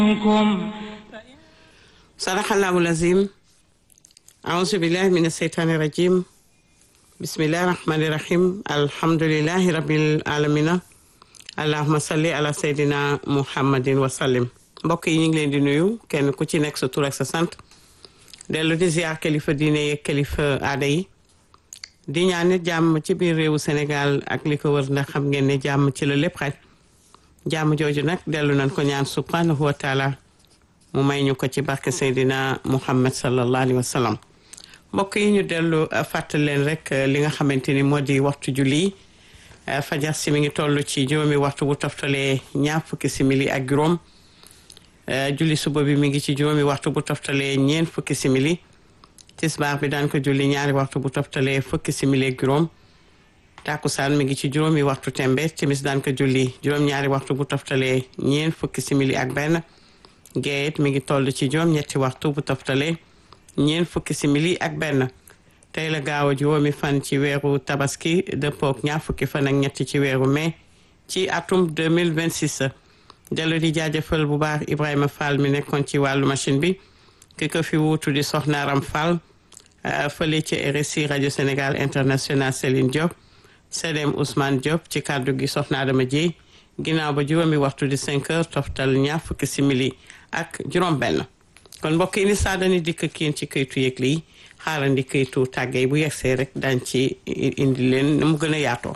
sadaqallahu lazim aouzu billahi min asheytaani rajim bismillahi rahmani rahim alhamdulillahi rabbil alamina allahuma salli ala seydina muhammadin wa sallim mbokk yi ñu ngi leen di nuyu kenn ku ci nekk sa tur ak sa sant dellu di ziar kilifa diine yeeg kilifa aada yi di ñaan nit jàmm ci biir réewu Sénégal ak li ko wër ndax xam ngeen ne jàmm ci la lépp xaj jàmm jooju nag dellu nañ ko ñaan subhanahu wa taala mu may ñu ko ci barke Seydina Muhammad sallallahu alayhi wa sallam mbokk yi ñu dellu fàttali leen rek li nga xamante ni moo di waxtu julli fajar si mi ngi toll ci juróomi waxtu bu toftalee ñaar fukki simili ak juróom julli suba bi mi ngi ci juróomi waxtu bu toftalee ñeent fukki simili tisbaar bi daan ko julli ñaari waxtu bu toftalee fukki simili ak juróom takusaan mi ngi ci juróomi waxtu tembe timis daan ko julli juróom-ñaari waxtu bu toftalee ñeent fukki simili ak benn géeyet mi ngi toll ci juróom ñetti waxtu bu toftalee ñeent fukki simili ak benn tey la gaaw a juróomi fan ci weeru tabaski dëppook ñaar fukki fan ak ñetti ci weeru mai ci atum 2026 dellu di jaajëfal bu baax Ibrahima Fall mi nekkoon ci wàllu machine bi ki ko fi wuutu di Soxna Aram Fall fële ci RSI rajo Sénégal international Céline Diop Sedem Ousmane Diop ci kàddu gi Soxna Adama Dieye ginnaaw ba juróomi waxtu di 5 heures toftal ñaar fukki simili ak juróom benn kon mbokk yi ni saa dañuy dikk kiin ci këytu yëgle yi xaarandi këytu tàggee bu yegsee rek dañ ci indi leen na mu gën a yaatoo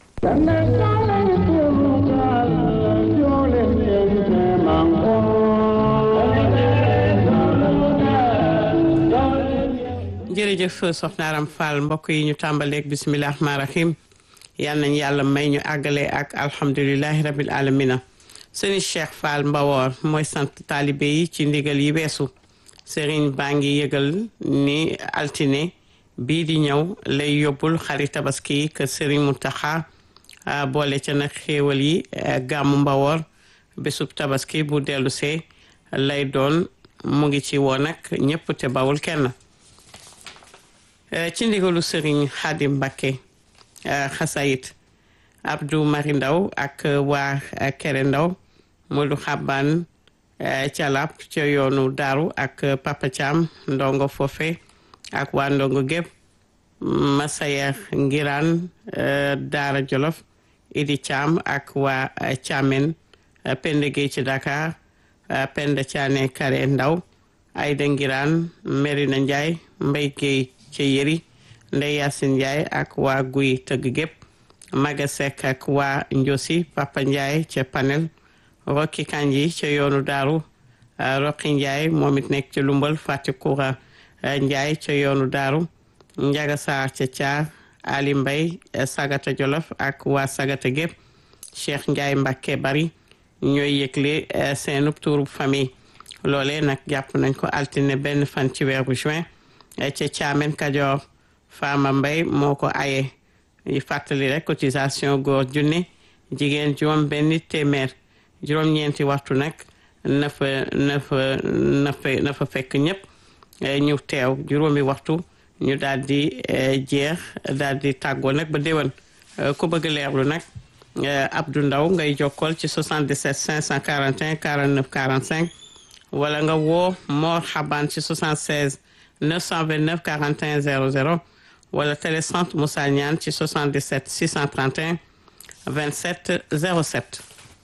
jërëjëf soxna Aram Fall mbokk yi ñu tàmbaleeg bisimilah rahmaani rahim yal nañ yàlla may ñu àggale ak alhamdulilahi rabil alamina sëriñ Cheikh Fall Mbawoor mooy sant taalibe yi ci ndigal yi weesu sëriñ baa ngi yëgal ni altine bii di ñëw lay yóbbul xari tabaski kër sëriñ Muntaxa boole ca nag xéewal yi gàmmu Mbawoor bésub tabaski bu dellu see lay doon mu ngi ci woon nag ñëpp te bawul kenn ci ndigalu sëriñ Xaadim Mbakke xasayit Abdou Mari Ndaw ak waa Kere Ndaw Modou Xaban Calab ca yoonu Daaru ak Papa Thiam ndongo foofe ak waa ndongo gépp Masayer Ngiraan Daara Jolof Idi Thiam ak waa Thiamen Penda Gueye ci Dakar Penda Thiané Kare Ndaw Ayda Ngiraan Merina Ndiaye Mbay Gueye ca Yëri Ndey Yaasin Ndiaye ak waa Guy Tëgg gépp Maga Seck ak waa Njosi Papa Ndiaye ca Panel Rokki Kanji ca yoonu Daaru Rokki Ndiaye moom it nekk ci Lumbal Fati Koura Ndiaye ca yoonu Daaru Njaga Saar ca Caar Ali Mbay Sagata Jolof ak waa Sagata gépp Cheikh Ndiaye Mbàkke bari ñooy yëgle seenub tuurub famille loolee nag jàpp nañ ko altine benn fan ci weeru juin ca Caamen Kajoor Fama Mbay moo ko aye yi fàttali rek cotisation góor junne jigéen juróom benn téeméer juróom-ñeenti waxtu nag na fa na fa na fa na fa fekk ñëpp ñu teew juróomi waxtu ñu daal di jeex daal di tàggoo nag ba déwén ku bëgg leerlu nag Abdou Ndaw ngay jokkool ci 77 541 49 45 wala nga woo Mor Xaban ci 76 929 41 00 wala télécentre Moussa Niane ci 77 631 27 07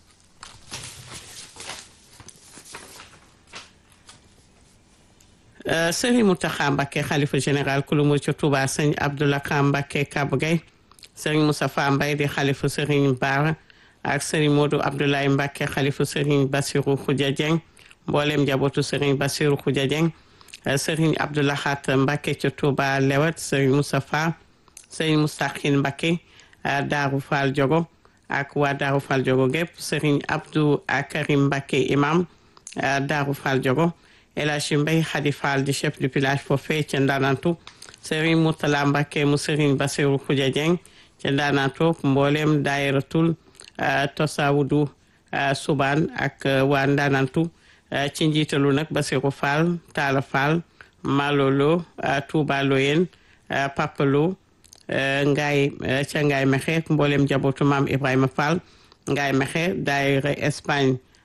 Serigne Mountakha Mbacké xalifa général kulu mu ci Touba sëñ Abdoulaye Mbacké Kabou Gueye Serigne Moustapha Mbaye di xalifa Serigne Bara ak Serigne Modou Abdoulaye Mbacké xalifa Serigne Bassirou Khoudia Dieng mboolem njabootu Serigne Bassirou Khoudia Dieng Serigne Abdoulahat Mbacké ca Touba Lewet Serigne Moustapha Serigne Moustakhin Mbacké Daaru Fall Jogo ak waa Daaru Fall Jogo gépp Serigne Abdou Karim Mbacké imam Daaru Fall Jogo El Hadji Mbaye Khady Fall di chef du village foofee ca Ndanantu Serigne Mourtala Mbacké mu Serigne Bassirou Khoudia Dieng ca Ndanantu mboolem daayiratul Tosawudu Suban ak waa Ndanantu ci njiitalu nag Bassirou Fall Talla Fall Malolo Touba Loyen Papalo Ngaay ca Ngaay Mexe mboolem njabootu maam Ibrahima Fall Ngaay Mexe daayira Espagne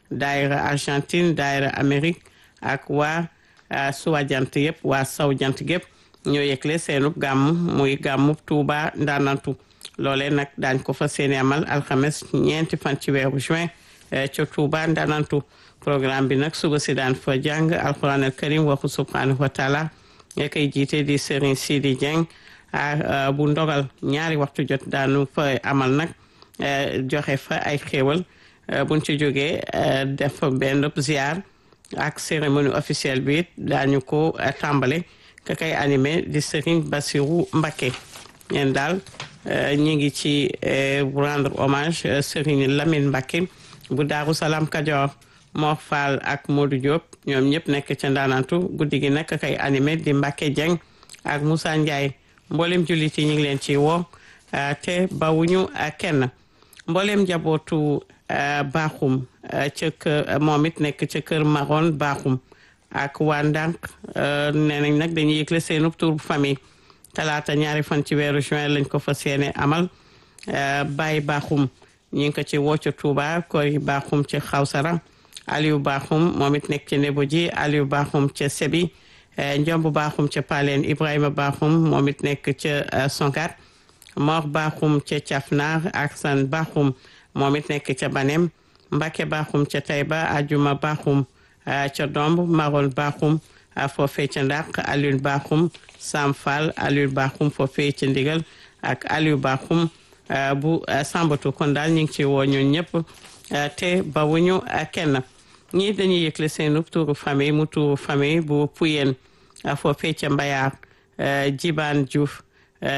daayira Argentine daayira Amérique ak waa suwa jant yëpp waa saw jant gépp ñoo yëgle seenub gàmm muy gàmmub Touba Ndanantu loolee nag daañ ko fa seeni amal alxames ñeenti fan ci weeru juin ca Touba Ndanantu programme bi nag suba si daan fa jàng alquran al karim waxu subhanahu wa taala nga koy jiite di Serigne Sidi Dieng bu ndogal ñaari waxtu jot daanu fa amal nag joxe fa ay xéewal buñ ci jógee def benn ziar ak cérémonie officielle bi daañu ko tàmbale ka kay animé di Serigne Bassirou Mbacké ñeen daal ñi ngi ci rendre hommage Serigne Lamine Mbacké bu Daaru Salaam Kajoor Mor Fall ak Modou Diop ñoom ñëpp nekk ca ndaanantu guddi gi nag kay animé di Mbacké Dieng ak Moussa Ndiaye mboolem jullit yi ñu ngi leen ci woo te bawuñu kenn mboolem njabootu baaxum ca kër moom it nekk ca kër Maron baaxum ak waa ndànk nee nañ nag dañuy yëgle seenu tur bu famille talaata ñaari fan ci weeru juin lañ ko fas yéene amal Baye baaxum ñu ngi ko ci woo ca Touba Kori baaxum ca Xawsara Aliou baaxum moom it nekk ca Nebo ji Aliou baaxum ca Sebi Njomb baaxum ca Paleen Ibrahima baaxum moom it nekk ca Sonkat Mor baaxum ca Cafnar ak San baaxum moom it nekk ca Banem Mbacke baaxum ca Tayba Ajuma baaxum ca Domb Marol baaxum foofee ca Ndaq Aliou baaxum Sam Fall Aliou baaxum foofee ca Ndigal ak Aliou baaxum bu Sambatu kon daal ñu ngi ci woo ñun ñëpp te bawuñu kenn ñii dañuy yëgle seenu tuuru famille mu tuuru famille bu Puyen foofee ca Mbayaar Jibaan Diouf